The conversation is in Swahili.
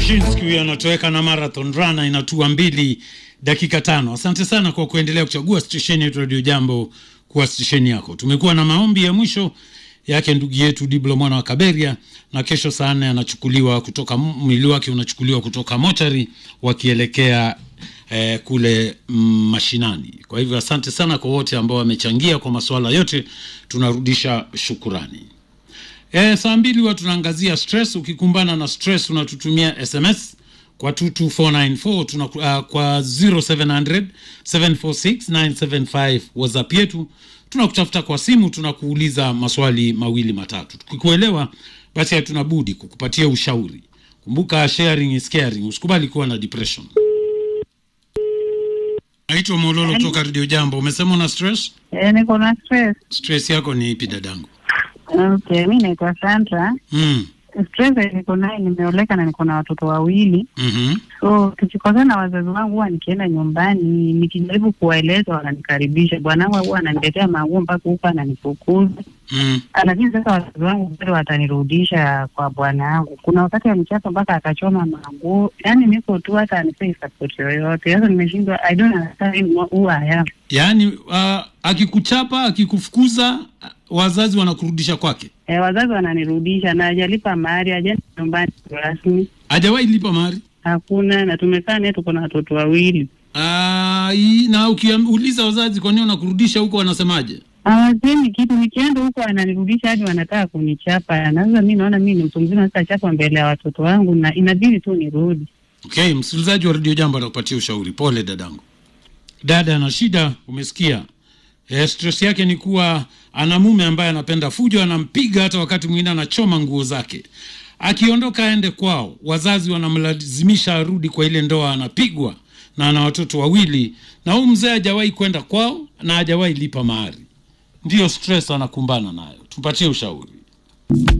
Kashinski huyo anatoweka na marathon runner inatua mbili dakika tano. Asante sana kwa kuendelea kuchagua stesheni yetu Radio Jambo kuwa stesheni yako. Tumekuwa na maombi ya mwisho yake ndugu yetu Diblo mwana wa Kaberia, na kesho saa nne anachukuliwa kutoka mwili wake unachukuliwa kutoka mochari wakielekea eh, kule mm, mashinani. Kwa hivyo asante sana kwa wote ambao wamechangia kwa masuala yote, tunarudisha shukurani. E, saa mbili huwa tunaangazia stress. Ukikumbana na stress unatutumia SMS kwa 22494 tuna, uh, kwa 0700 746 975 WhatsApp yetu. Tunakutafuta kwa simu, tunakuuliza maswali mawili matatu. Tukikuelewa basi hatuna budi kukupatia ushauri. Kumbuka sharing is caring, usikubali kuwa na depression. Naitwa Mololo kutoka Radio Jambo. Umesema una stress? Eh, niko na stress. Stress yako ni ipi dadangu? Okay, mi naitwa Sandra. Mm. Stress niko naye, nimeoleka na niko na watoto wawili. Mhm. So tukikosana na wazazi wangu, huwa nikienda nyumbani nikijaribu kuwaeleza wananikaribisha. Bwanangu huwa ananiletea manguo mpaka huko ananifukuza, Mm. lakini sasa wazazi wangu bado watanirudisha kwa bwana wangu. Kuna wakati amechapa mpaka akachoma manguo, yaani niko tu, hata anipei support yoyote. Sasa nimeshindwa, I don't understand who I am. Yaani uh, akikuchapa akikufukuza, wazazi wanakurudisha kwake. E, wazazi wananirudisha na hajalipa mahari, hajaenda nyumbani rasmi, Hajawahi lipa mahari. hakuna. Na tumekaa naye, tuko na watoto wawili, Ah, hii- na ukiuliza wazazi kwa nini wanakurudisha huko wanasemaje? hawasemi kitu. Nikienda huko ananirudisha hadi wanataka kunichapa, na sasa mi naona mi ni mtu mzima, sasa chapa mbele ya watoto wangu, na inabidi tu nirudi. Okay, msikilizaji wa Radio Jambo anakupatia ushauri. Pole dadangu. Dada ana shida, umesikia? E, stress yake ni kuwa ana mume ambaye anapenda fujo, anampiga hata wakati mwingine anachoma nguo zake. Akiondoka aende kwao, wazazi wanamlazimisha arudi kwa ile ndoa, anapigwa na ana watoto wawili, na huyu mzee hajawahi kwenda kwao na hajawahi lipa mahari. Ndiyo stress anakumbana nayo. Tupatie ushauri.